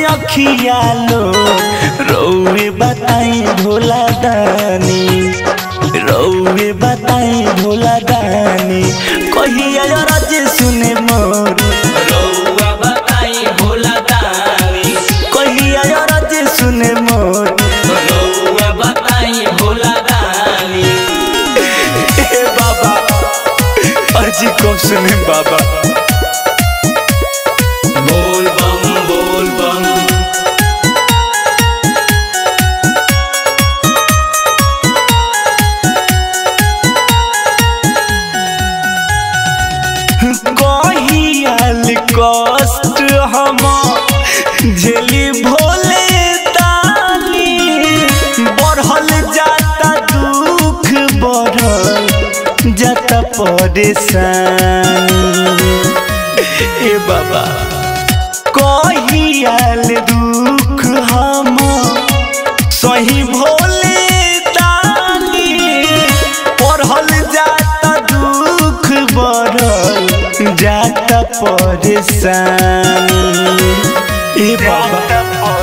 अखिया लो रौवे बताई भोला दानी रौवे बताई भोला दानी कहिया रज सुने मोर रउआ बताई भोला दानी कहिया रज सुने मोर रउआ बताई भोला दानी ए बाबा अर्जी को सुने बाबा बोल बम बोल बम कहियाल कष्ट हम झेली भोले दानी बढ़ल जाता दुख बढ़ल जाता परेशानी ए बाबा कहियाल दुख हम सही भोले दानी पढ़ल जाता दुख बढ़ल जाता परेशानी ए बाबा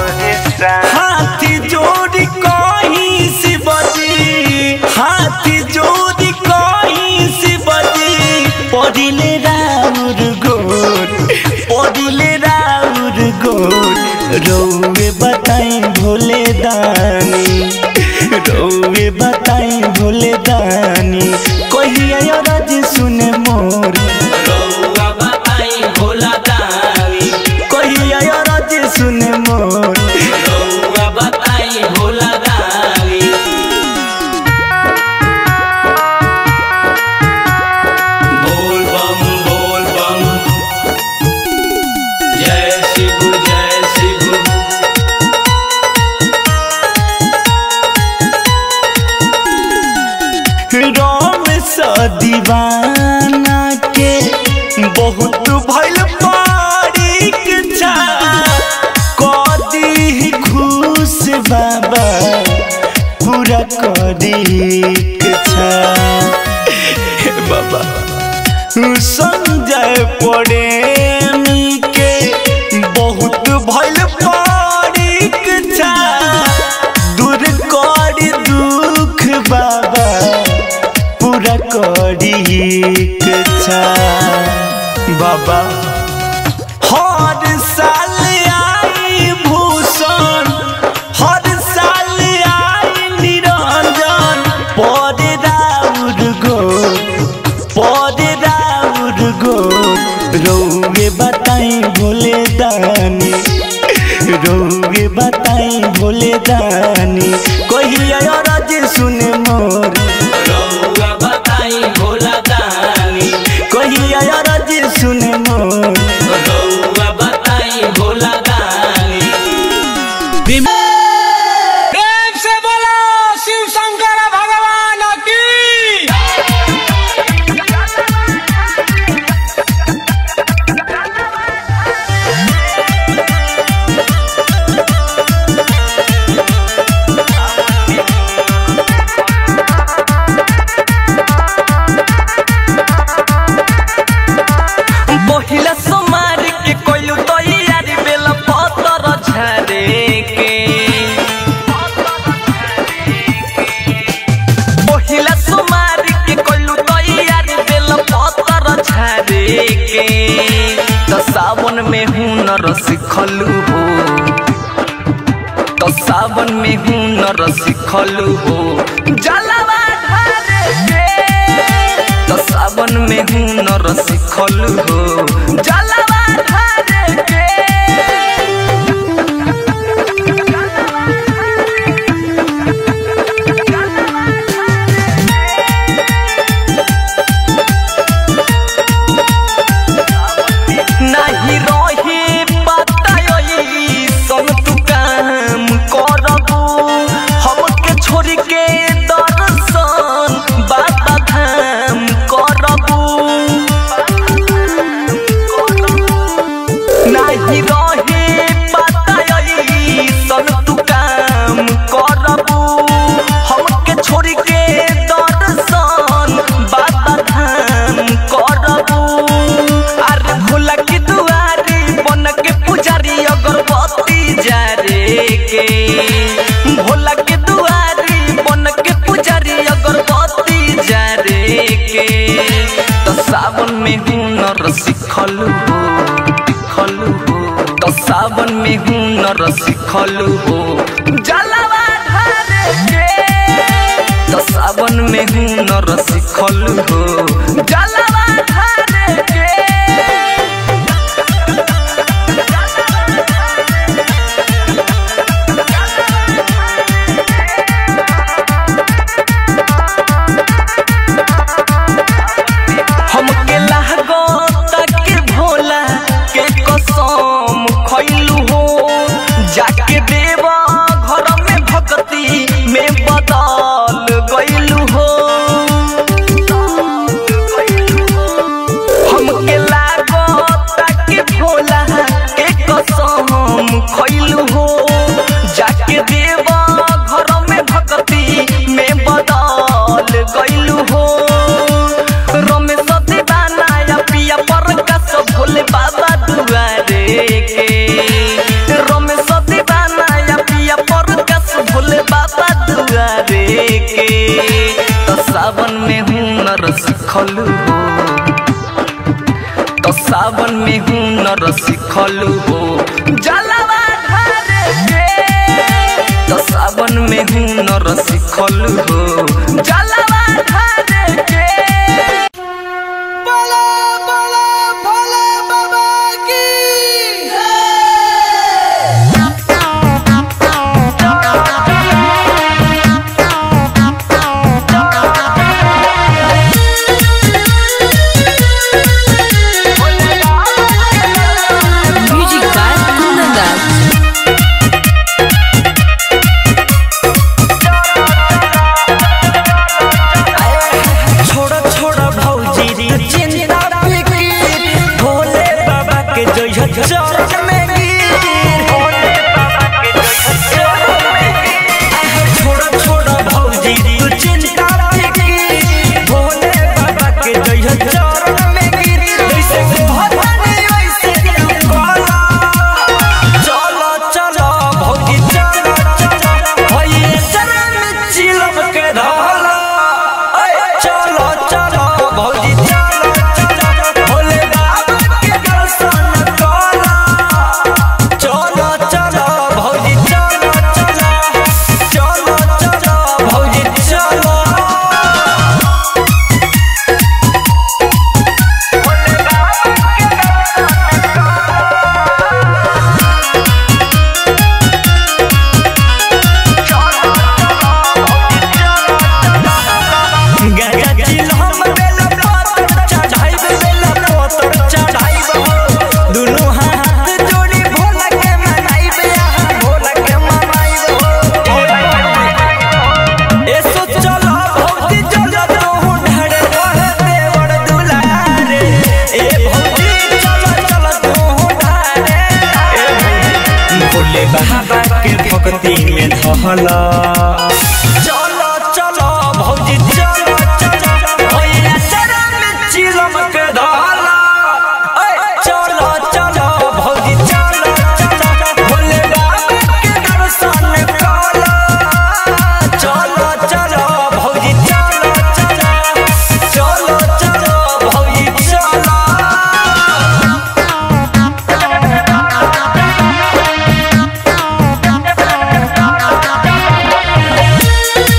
हाथी जोड़ी कहीं से बजी हाथी जोड़ी कहीं से बजी पढ़िले राउर गोर पढ़िले राउर गोर रौवे बताई भोले दानी रौवे बताई भोले दानी कहिया रज सुने मोर रउआ बताई भोला दानी कहिया रज सुने मोर रउआ बताई भोला दानी बोल बम बोल बम जय शिव जय शिव राम सा दीवाना के बहुत भइल परीक्षा कदी खुश बाबा पूरा कदी इच्छा हे बाबा संजय पड़े के बहुत भइल परीक्षा दूर करी दुख बाबा पूरा करी इच्छा बाबा हर साल आई भूषण हर साल आई निरंजन पद राउर गो पद राउर गो रौवे बताई भोले दानी रौवे बताई भोले दानी कहिया रज सुने मोर रउआ बताई भोला दानी कहिया रज सुने मोर रउआ बताई भोला दानी प्रेम से बोलो शिव शंकर भगवान की पहिला सोमार के कोइलू तैयारी बेला पतर झारे के पहिला सोमार के कोइलू तैयारी बेला पतर झारे के त सावन में हुनर सिखलू हो त सावन में हुनर सिखलू हो जलवा ढारे के त सावन में हुनर सिखल हो जलवा ढारे के नाही रही पता सब तू काम करबू हमके छोड़ के दर्शन बाबा धाम करबू हुनर सिखलू हो जलवा ढारे के तो सावन में हुनर सिखलू हो जलवा ढारे के हमके लागो तक भोला के कसम खैलू हो जाके देवा घर में भक्ति में बदल गैलू हो हमके लागो तक भोला के कसम खैलू हो जाके देवा घर में भक्ति में बदल गैलू हो रमेश दीवाना या पिया पर कस भोले बाबा दुआरे के रमेश दीवाना या पिया पर कस भोले बाबा दुआरे के तो सावन में हुनर सिखलू हो तो सावन में हुनर सिखलू हो जलवा ढारे के तो सावन में हुनर सिखलू हो जलवा ढारे के बोला बोला भोले बाबा की Music by Kunanda. छोड़ा छोड़ा भौजी रे चिंता फिकीर भोले बाबा के जय चरण में गिर भोले बाबा के जय चरण में गिर छोड़ा छोड़ा भौजी रे चिंता फिकीर भोले बाबा के जय चरण में गिर जैसे भवानी वैसे तू बोला चलो चलो भौजी चलो चलो भैया चरण में चिलम के धाला चलो चलो भौजी चलो चलो भोले बाबा के दर्शन करो चलो चलो भौजी चलो चलो चलो चलो भौजी चलो गंगा जिल हम बेला पत्थर चढ़ाइब बेला पत्थर चढ़ाइब हो दुनू हाथ जोड़ी भोला के मनाइब यहाँ भोला के मनाइब हो एसो चलो भौजी चलो तू ढड़े रहे देवर दुलारे ए भौजी चलो चलो तू ढड़े भोले बाबा के भक्ति में धहला चलो चलो भौजी चलो चलो भैया शरण में चिलम के धहला चलो चलो भौजी चलो चलो भोले बाबा के दर्शन करो चलो चलो भौजी चलो चलो चलो चलो भौजी चलो Music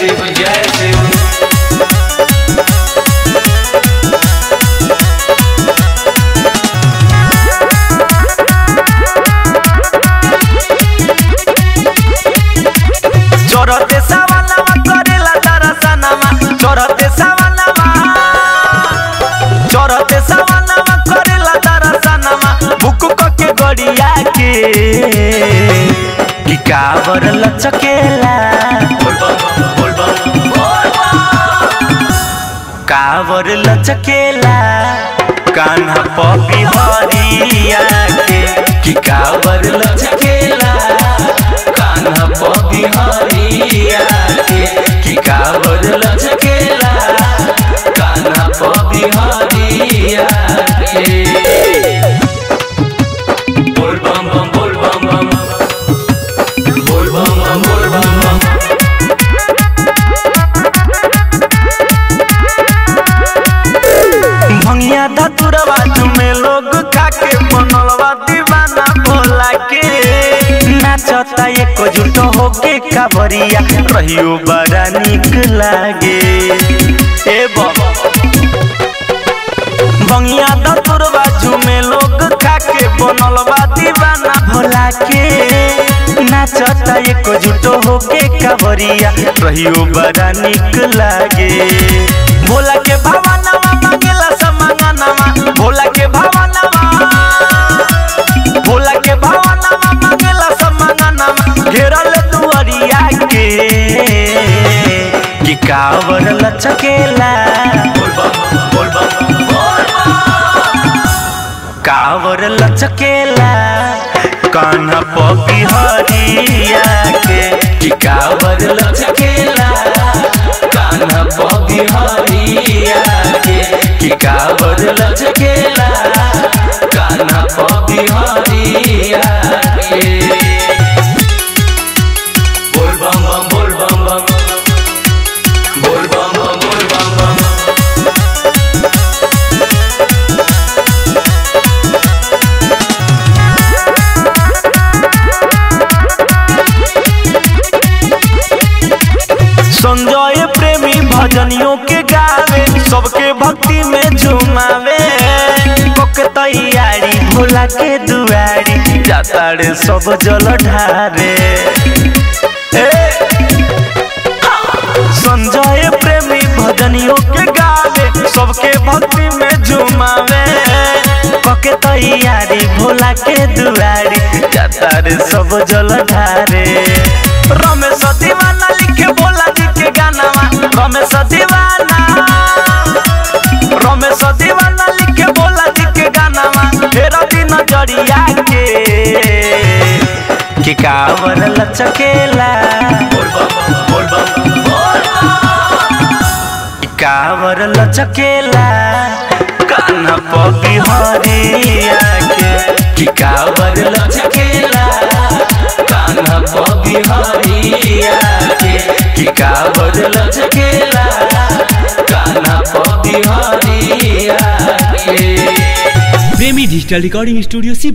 शिव जय शिव चोरते सवालवा करेला दरसनमा चोरते सवालवा चोरते सवालवा करेला दरसनमा बुक के गड़िया के कि कावर लचकेला बोल बम बोल बम कावर लचकेला कान्हा पपी हरिया के कि कावर लचकेला कान्हा पबी हरिया के कि कावर लचकेला कान्हा पबी हरिया के बोल बम बम बोल बम बम बोल बम बम बोल बम बम भंगिया धतुरवा में लोग खाके बनलवा दीवाना भोला के नाचता एक जुट होके कावरिया रहियो बड़ा निक लागे ए बाबा भंगिया धतुरवा में लोग खाके बनलवा दीवाना भोला के नाचता एक जुट होके कावरिया रहियो बड़ा निक लागे भोला के भावनावा मांगेला समांगनावा भोला के भावनावा भोला के भावनावा मांगेला समांगनावा घेरल दुआरिया के कि कावर लचकेला बोल बम बोल बम बोल कावर लचकेला कान्हा पपी हरिया के कि कावर लचकेला कान्हा पबी हरिया के कि कावर लचकेला कान्हा पबी हरिया के बोल बम बम बोल बम बम बोल बम बम बोल बम बम संजय प्रेमी भजनियों के गावे सबके भक्ति में झुमावे कोके तैयारी भोला के दुआरी जाता रे सब जल ढारे ए संजय प्रेमी भजनियों के गावे सबके भक्ति में झुमावे कोके तैयारी भोला के दुआरी जाता रे सब जल ढारे रमेश दीवाना लिखे भोला जी के गानावा रमेश दीवाना रमेश दीवाना लिखे भोला जी के गानावा फेर दिन जड़िया के कि कावर लचकेला बोल बम बोल बम बोल कि कावर लचकेला कान्हा पगी हरिया के कि कावर लचकेला कान्हा पबी हरिया के कि कावर लचकेला कान्हा पबी हरिया के प्रेमी डिजिटल रिकॉर्डिंग स्टूडियो सी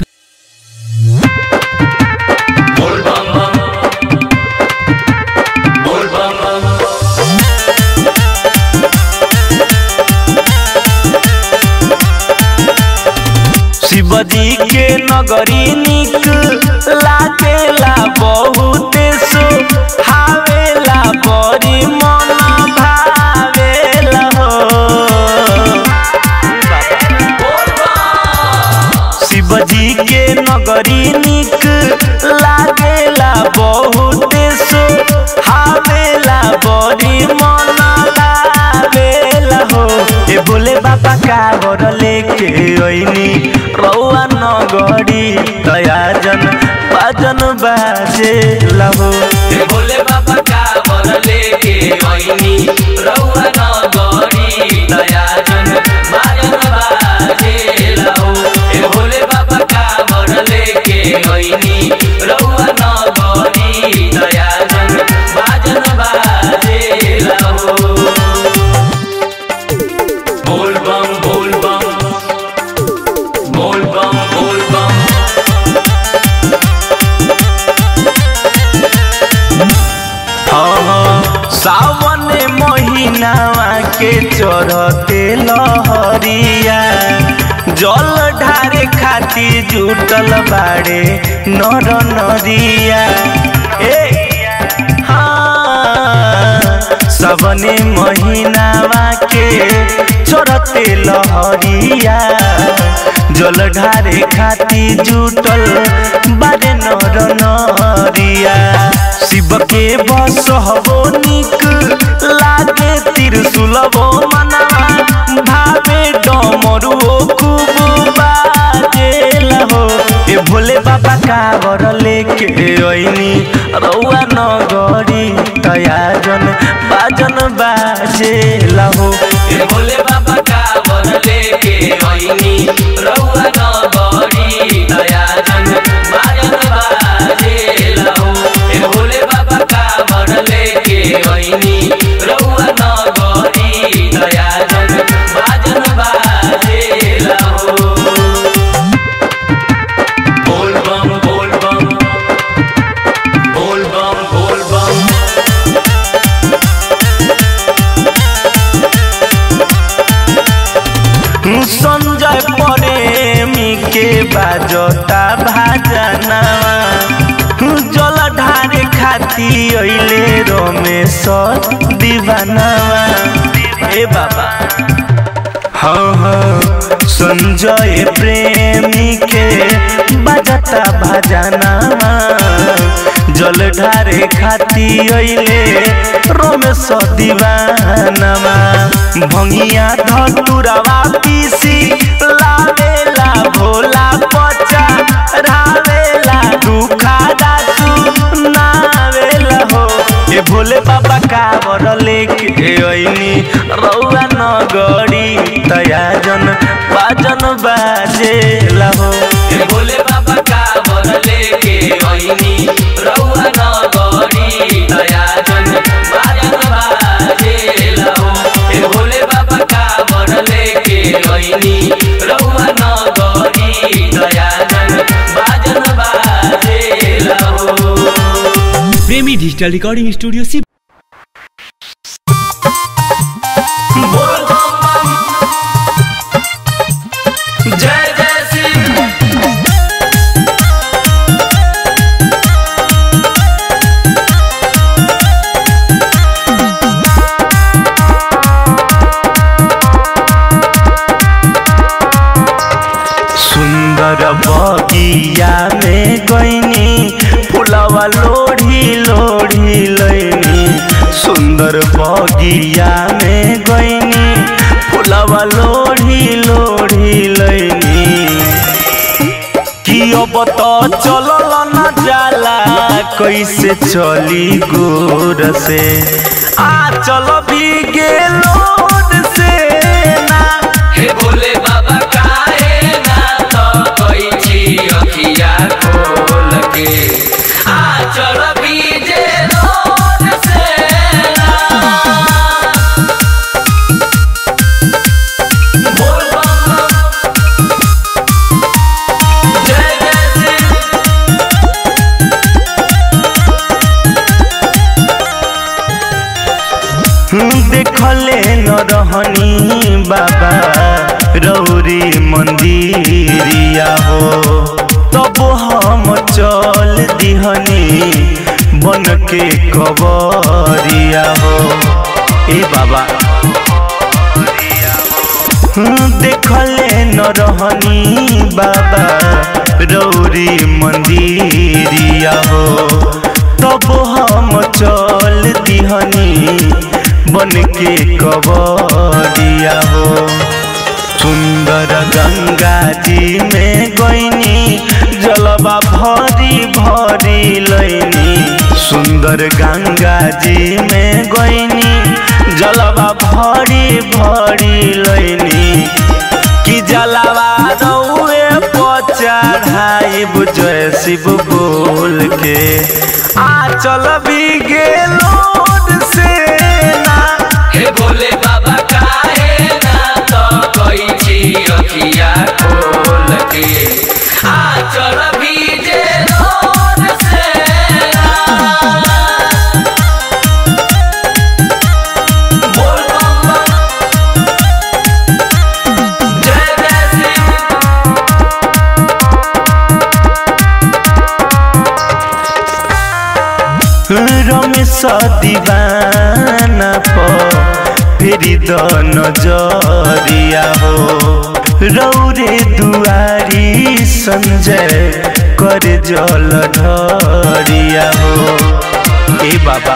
बोल बम बम बोल बम बम शिवजी के नगरी निक लागेला बहुते सो हावेला बड़ी मन भावेला हो शिवजी के नगरी निक लागेला बहुते सो हावेला बड़ी मन भावेला हो ए बोले बाबा कागर लेके ओइनी रौआ नगरी दयाजन बाजन बाजे लहो हे भोले बाबा कावर लेके आईनी रउआ नगरी दयाजन बाजन बाजे लाओ हे भोले बाबा कावर लेके आईनी रउआ नगरी दयाजन बाजन बाजे लाओ बोल बम बोल बम बोल बम बोल बम सावन महीनावा के चढ़ते लहरिया जल ढारे खाती जुटल बाड़े नर नरिया ए हाँ सबने महीनावा के चढ़ते लहरिया जल ढारे खाती जुटल बारे नर नरिया शिव के बस हबो निक लागे त्रिशूलबो मनवा भावे डमरुओ खूब बाजेला हो ए भोले बाबा कावर लेके ओइनी रउआ नगरी तयाजन बाजन बाजेला हो ए भोले बाबा का वर लेके आईनी रउआ नगरी दयाजन बाजन बाजे लाओ ए भोले बाबा का वर लेके आईनी रउआ नगरी दयाजन बाजन बाजे लाओ बोल बम बोल बम बोल बम बोल बम संजय प्रेमी के बाजता भाजनावा जल ढारे खाती अइले रमेश दीवानावा ए बाबा हाँ हाँ संजय प्रेमी के बजता भजनावा जल ढारे खाती अइले रमेश दीवानावा भंगिया धतुरवा पीसी लावेला भोला पचा रावेला दुखा दासु नावेला हो ए भोले बाबा कावर लेके अइनी रउआ नगरी तयाजन बाजन बाजेला हो ए भोले बाबा का वर लेके आईनी रउआ नगरी दयाजन बाजन बाजे लाओ ए भोले बाबा का वर लेके आईनी रउआ नगरी दयाजन बाजन बाजे लाओ प्रेमी डिजिटल रिकॉर्डिंग स्टूडियो सी बोल बम बम जय जय शिव सुंदर बगिया में गईनी फुलवा लोढ़ी लोढ़ी लैनी सुंदर बगिया में गईनी फुलवा लोढ़ी लोढ़ी लैनी कि अब तो चलल न जाला कैसे चली गोर से आ चल भी गेलोर से ना हे भोले बाबा काहे ना तो कोई छी अखिया खोल के आ चल बीजे रोड से ना बोल बम बम जय जय शिव देखले न रहनी बाबा रौरी मंदिरिया हो तब हम चल दिहनी बन के कबरिया हो ए बाबा देखले न रहनी बाबा रौरी मंदिरिया हो तब हम चल दिहनी बन के कबरिया हो सुंदर गंगा जी में गईनी जलवा भरी भरी लैनी सुंदर गंगा जी में गईनी जलवा भरी भरी लैनी कि जलवा रउए पचढ़ाई जय शिव बोल के आ चल भी गेलोड से ना हे भोले बाबा काहे ना तो कोई छी अखिया खोल के आ चल भीजे रोड से ना कैस दीवाना प फेरि द नजरिया हो रौरे दुआरी संजय कर जल ढरिया हो ए बाबा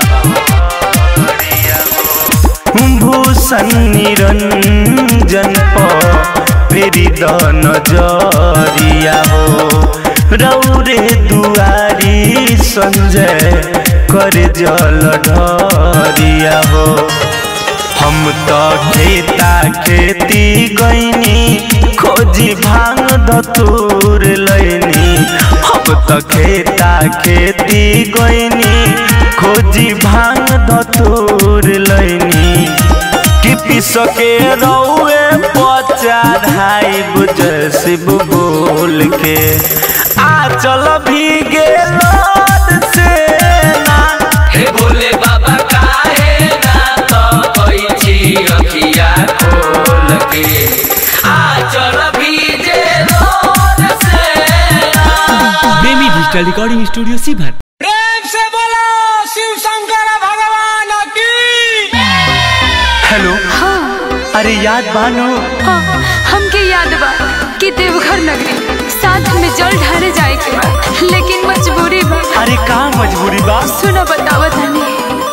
भूषण निरंजन प फेरि द नजरिया हो रौरे दुआरी संजय कर जल ढरिया हो हम तो खेता खेती गईनी खोजी भांग धतूर लैनी हम तो खेता खेती गईनी खोजी भांग धतूर लैनी कि पिस के रौए पचा ढाई बुझ शिव बोल के आ चल भीगे लोद से ना हे भोले बाबा काहे ना तो कोई छी अखिया खोल के आ चल भीजे रोड से Premi digital recording studio Sheohar प्रेम से बोलो शिव शंकर भगवान की हेलो अरे याद बानो हाँ, हमके याद बा कि देवघर नगरी साथ में जल ढारे जाए के बा लेकिन मजबूरी बा अरे का मजबूरी बा सुनो बतावा तनी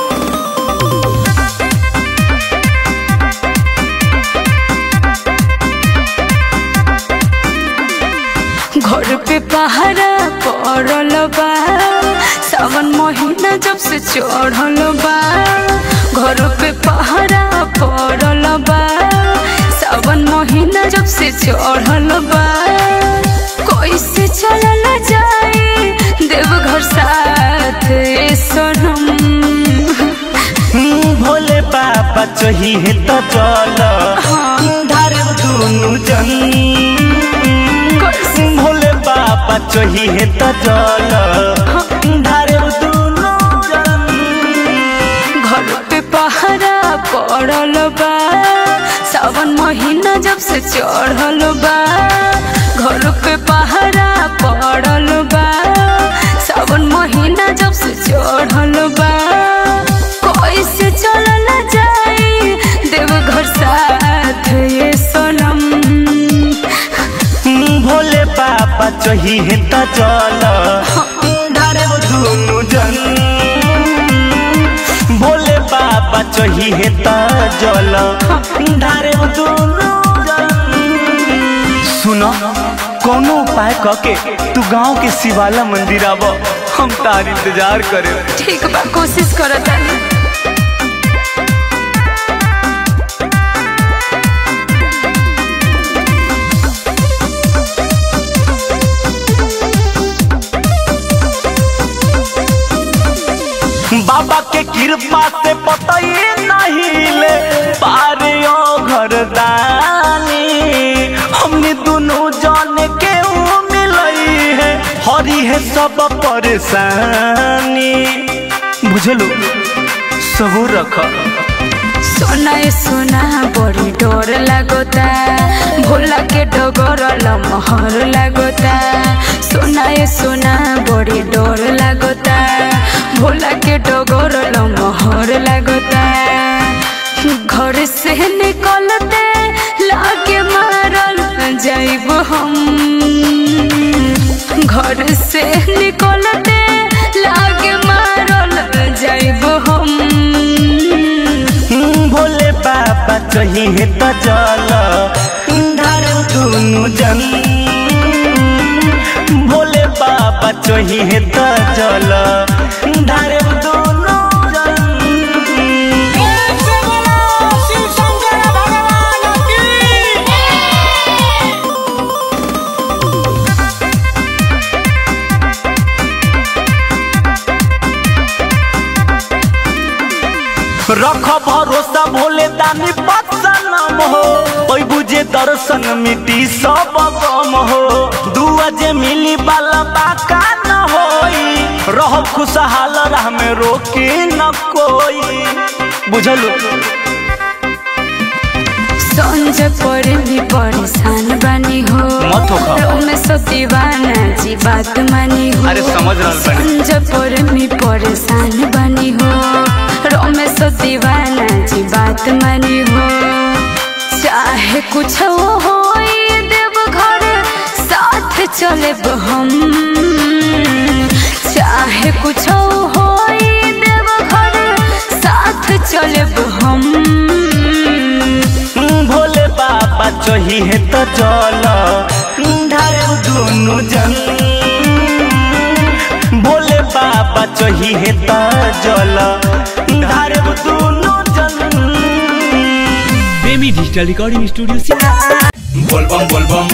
घर पे पहरा पड़ल बा सावन महीना जब से चढ़ल बा घर पे पहरा पड़ल बा सावन महीना जब से चढ़ल बा कैसे चलल जाए देवघर साथ ए सनम हम्म, भोले बाबा चाहिए तो चल धार दुनु जन भोले बाबा चाहिए तो चल धार दुनु जन घर पे पहरा पड़ल बा सावन महीना जब से चढ़ल बा घर पे पहरा पड़ल बा सावन महीना जब से चढ़ल बा कैसे चलल जाए देवघर साथ ये सनम हम्म, भोले बाबा चाहिए तो चल धार दुनु जन भोले बाबा चाहिए तो जल धार दुनु जन सुनो कोनो उपाय कके तू गांव के शिवाला मंदिर आब हम तार इंतजार करे ठीक बा कोशिश करत तानी बाबा के कृपा से पता ही नहीं ले पारे ओ घरदानी हमने दोनों जाने के मिलई है हरी है सब परेशानी बुझलो सबूर रख सोना ए सोना बड़ी डर लागोता भोला के डगर लमहर लागोता सोना ए सोना बड़ी डर लागोता भोला के डगर लमहर लागोता घर से निकलते लागे मारल जाइब हम घर से निकलते लागे मारल जाइब हम हम्म, भोले बाबा चाहिए तो जल धार दुनु जन भोले बाबा चाहिए तो जल धार दुनु जन प्रेम से बोलो शिव शंकर भगवान की रख भरोसा भोले दानी बदसनम हो ओई बुझे दर्शन मिटी सब गम हो दुआ जे मिली बाला बाका न होई रह खुशहाल राह में रोकी न कोई बुझलू संजय पर भी परेशान बनी हो मत होखा। रमेश दीवाना जी बात मानी हो अरे समझ रहल बानी। संजय पर भी परेशान बनी हो रमेश दीवाना जी बात मानी हो चाहे कुछ हो देव घर साथ चले हम चाहे कुछ हो देव घर साथ चले हम भोले बाबा चही है तो चल ढारे दुनु जन भोले बाबा चही है तो जल ढारे दुनु जन प्रेमी डिजिटल रिकॉर्डिंग स्टूडियो से बोलबम बोलबम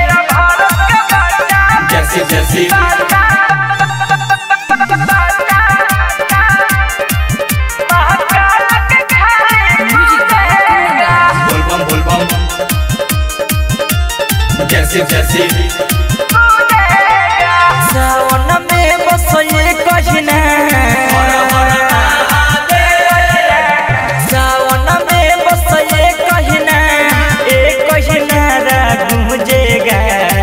जैसे जैसे बोलबम बोलबम जैसे जैसे सावन में बसये कहिना सावन में बसये कहिना ए कहिना गूंजेगा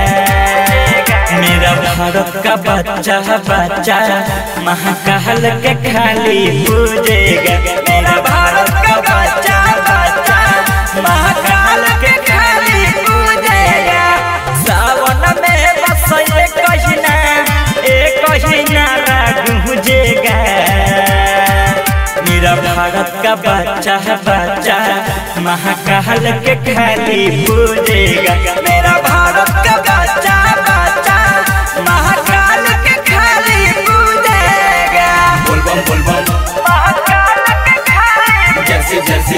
मेरा भारत का बच्चा बच्चा महाकाल के खाली पूजेगा मेरा भारत का बच्चा बच्चा महाकाल के खाली पूजेगा सावन में बसये कहिना ए कहिना गूंजेगा मेरा भारत का बच्चा बच्चा महाकाल के खाली पूजेगा मेरा भारत का बच्चा बच्चा महाकाल के खाली पूजेगा बोलबम बोलबम जैसे जैसे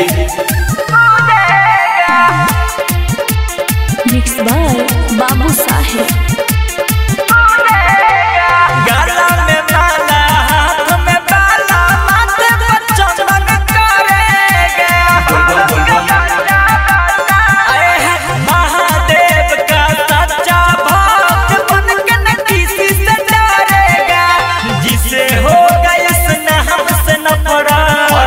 मिक्स बाय बाबू साहेब गला में माला हाथ में बाला माथे पर चंदन करेगा बोलबम बोलबम अरे है महादेव का सच्चा भक्त बन के न किसी से डरेगा जिसे होगा इसने हमसे न पड़ा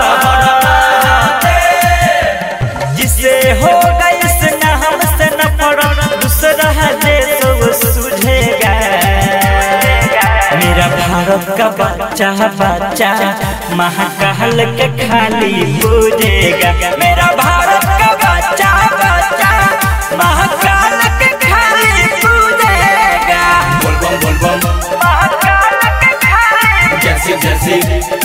जिसे होगा इसने हमसे न पड़ा दूसरा दे तो वो सुझेगा मेरा भारत का बच्चा बच्चा महाकाल के खाली पूजेगा मेरा भारत का बच्चा बच्चा महाकाल के खाली पूजेगा बोलबम बोलबम महाकाल के खाली जैसे जैसे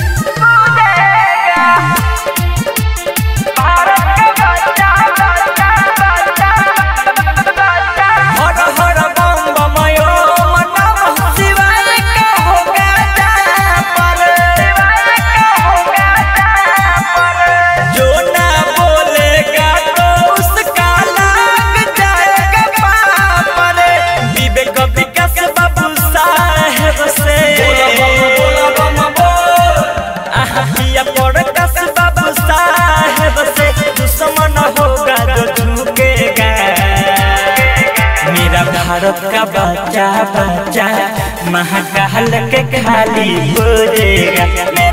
हर हर बम बम यो मनम शिवाय का होगा पर जो ना बोलेगा तो उसका लग जाएगा पापर विवेक विकास बाबू साहेब से आहिया पर कस बाबू साहेब से दुश्मन होगा जो झुकेगा मेरा भारत का बच्चा बच्चा महाकाल के खाली बोलेगा